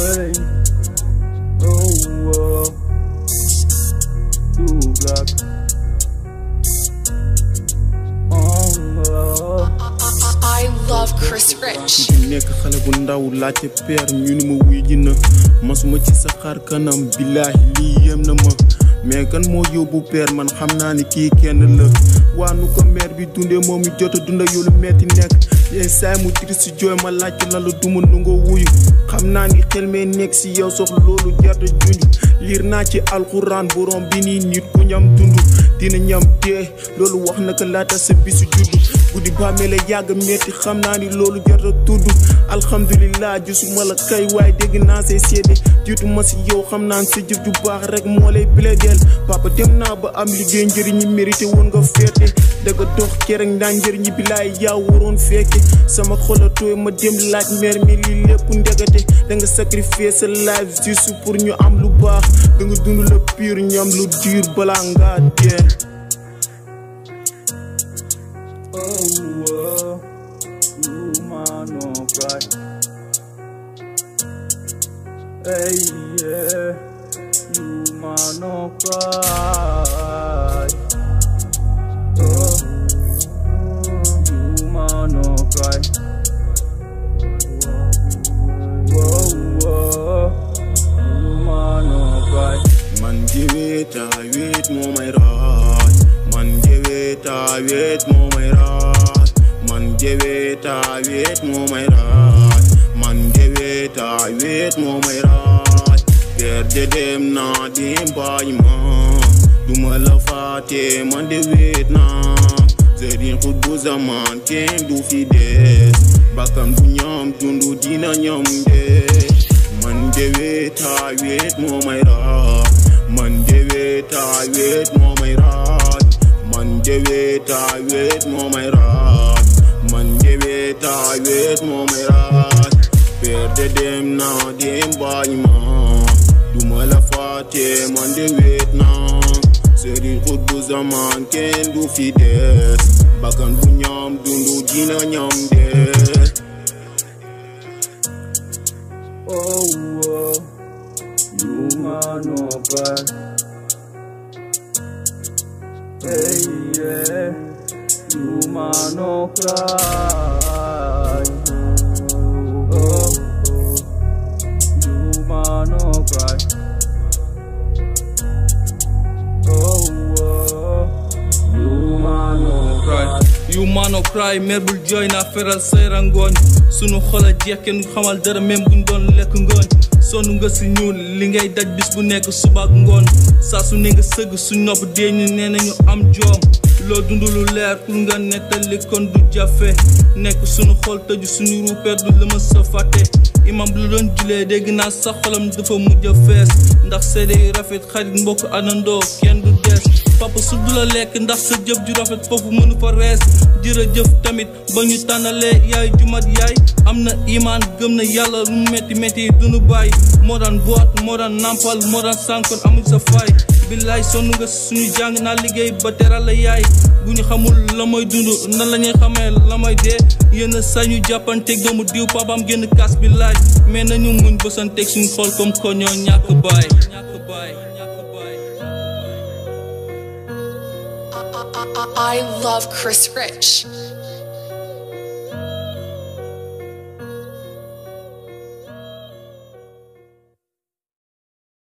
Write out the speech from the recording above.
Hey. Oh, oh. Too black. Oh, oh. I love Chris Rich. di nekk xale bu ndaw laajte peer ñu ni ma wuy ji na masuma ci sa xar kanam billaahi lii yem na ma mais kan moo yóbbu peer man xam naa ni kii kenn la waa nu ko meer bi dundee moom mi jot a dunda yow lu metti nekk yéen saay mu triste jooy ma laajte lan la duma nu nga wuyu xam naa ni xel mee nekk si yow sox loolu jarta junj liir naa ci alxuraan borom bi nii nit ku ñam dund dina ñam dee loolu wax na ko laata sa bisu juddu guddi bàmmeel la yàgg metti xam naa ni loolu jar a tudd alhamdulilah gisuma la kay waaye dégg naa say seede jiitu ma si yow xam naa sa jëf ju baax rek moo lay plaideel papa dem naa ba am liggéey njëriñ ñi mérité woon nga féete danga dox kerek ndaa njëriñ ñi bilaay yaa waroon fekke sama xol a tooy ma dem laaj mer mi lii lépp ndegate danga sacrifier sa life juste pour ñu am lu baax danga dund la pur ñu am lu dur balaa ngaa dee Oh, oh. You man, no cry. Hey, yeah. You man, no cry. Oh, you man, no cry. Whoa, whoa. You man, no cry. man jeweta wet moo may raaj man jeweta wet moo may raaj man jeweta wet moo may raaj man jeweta wet moo may raaj ger de dem naa dem bàyyi ma duma la faate man de wet naa sëriñ xut bu zaman kenn du fi des bakkan bu ñam dundu dina ñam de man jeweta wet moo may raaj man jeweta wet moo may raaj man jeweta wet moo may raaj man jeweta wet moo may raaj perde dem na dem bàyyi ma duma la faate man de wet na sëriñ xut bu zaman kenn du fi des bakkan bu ñam dundu dina ñam de Oh, oh. You man, no cry. Hey, yeah. You man, no cry. Oh, oh. You man, no cry. Oh, oh. You man, no cry. yu maano cry mer bul jooy naa feral say rangooñ sunu xol a jeex kenn xamal dara même buñ doon lekk ngooñ sonn nga si ñuul li ngay daj bis bu nekk suba ak ngoon saa su ne nga sëgg su nopp dee ñu nee nañu am joom loo dund lu leer pour nga nettali kon du jafe nekk sunu xol tëju suñu ruupeer du la ma sa fàtte imam lu doon julee dégg naa sa xolam dafa mujj a fees ndax seede yu rafet xarit mbokk anandoo kenn du des papa su du la lekk ndax sa jëf ju rafet foofu mënu fa rees jërëjëf tamit ba ñu tànnalee yaay jumat yaay am na imaan gëm na yàlla lu mu métti métti dunu bàyyi moo daan boot moo daan nampal moo daan sànkoon amul sa faay billaay sonn nga suñu jàng naa liggéey ba teral la yaay bu ñu xamul la may dund nan la ñuy xamee la may dee yenn saa ñu jàppanteeg doomu diw papaam génn kaas bi laaj mais nañu muñ bësanteeg suñu xool comme ko ñoo ñàkk baay ñàkk baay ñàkk baay I, I, I love Chris Rich.